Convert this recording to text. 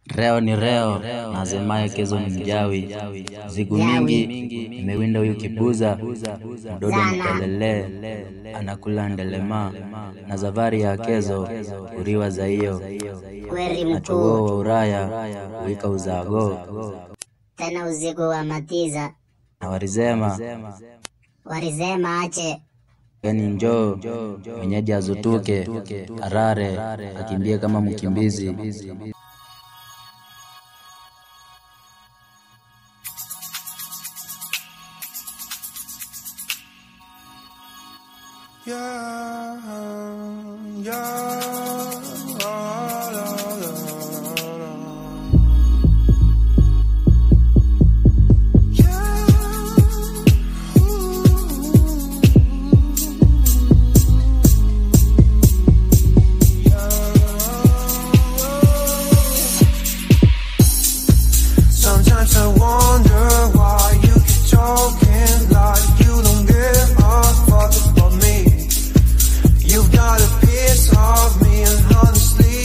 Reo ni reo, nasemaye kezo ni mjawi. Ziku mingi imewinda huyu kibuza, mdodo mtelele anakula ndelema, na zavari ya kezo uriwa za hiyo, kweri na mkuu chogoo wa uraya uika uzago, tena uziku wa matiza na warizema warizema ache yani njoo mwenyeji azutuke arare akimbie kama mkimbizi. Yeah, yeah, la, la, la, la. Yeah, Sometimes I wonder why you keep talking like you don't give a fuck about me. You've got a piece of me, and honestly,